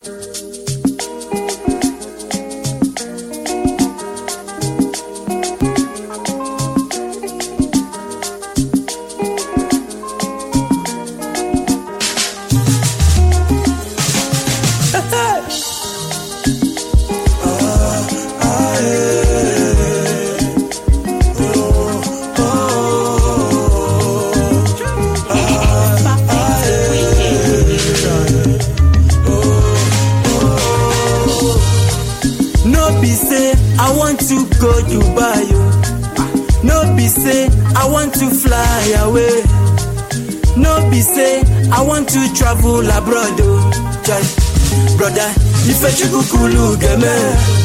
no be say i want to go dubai o no be say i want to fly away no be say i want to travel abroad o jai broda ifechukwu kulu geme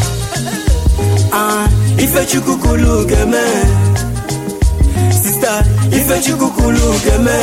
ah ifechukwu kulu geme sister ifechukwu kulu geme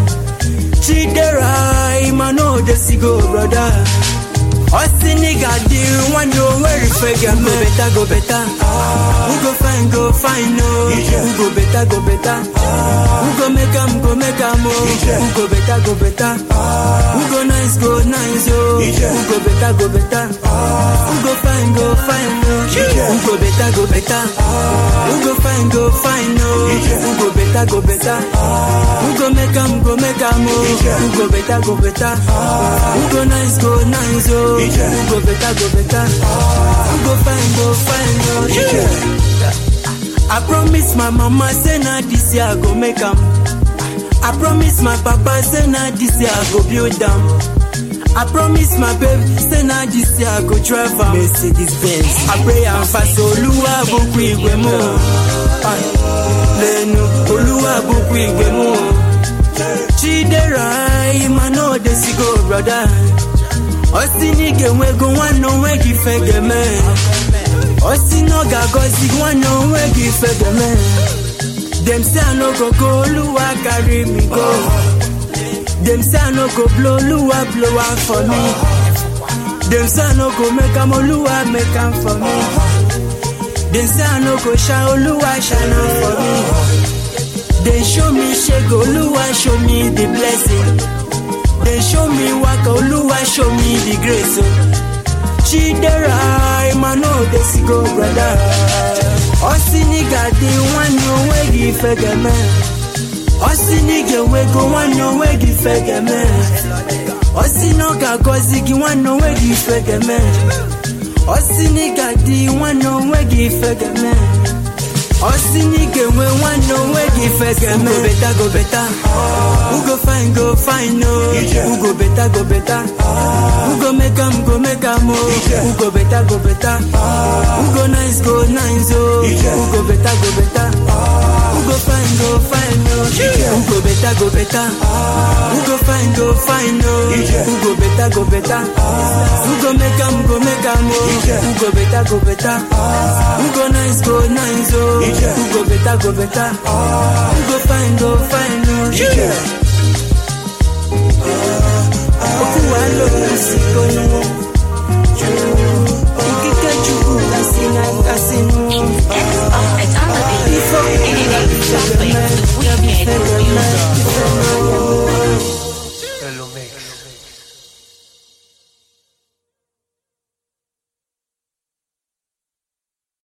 chidera imano desigo broda Osi nigga di one know where if I get me better go better. Who go fine go fine no. Who go better go better. Who go make am go make am oh. Who go better go better. Who go nice go nice oh. Who go better go better. Who go fine go fine no. Who go better go better. Who go fine go fine no. Who go better go better. Who go make am go make am oh. Who go better go better. Who go nice go nice oh. Who go better go better. Who go fine go fine oh. I promise my mama say na this year I go make am. I promise my papa say na this year I go build am. I promise my babe say na this year I go drive am. Mercedes Benz. I pray and fast Olúwa bùkún ìgbé mú. Lẹ́nu Olúwa bùkún ìgbé mú. Chidera Imano Desigo brother. Osi nige nwego nwanne onwe gị fegeme. Osi no ga-agọzi gị nwanne onwe gị fegeme. Dem say I no go go Oluwa carry me go. Dem say I no go blow Oluwa blow am for me. Dem say I no go make am Oluwa make am for me. Dem say I no go shine Oluwa shine am for me. Dem show me shege Oluwa show me the blessing. Dem show me waka Oluwa show me the grace. Oh. Chidera Imano Desigo brother. Osi nigga di nwanne onwe gị fegeme. Osi nigga wego nwanne onwe gị fegeme. Osi na ọ ga-agọzi gị nwanne onwe gị fegeme. Osi nigga di nwanne onwe gị fegeme. Osi nigga enwe nwanne onwe gị fegeme. Who go better go better. Who go fine go fine no. Who go better go better. Who go make am go make am oh. Who go better go better. Who go nice go nice oh. Who go better go better. Who go fine go fine no. Who go better go better. Who go fine go fine no. Who go better go better. Who go make am go make am oh. Who go better go better. Who go nice go nice oh. Who go better go better. Who go fine go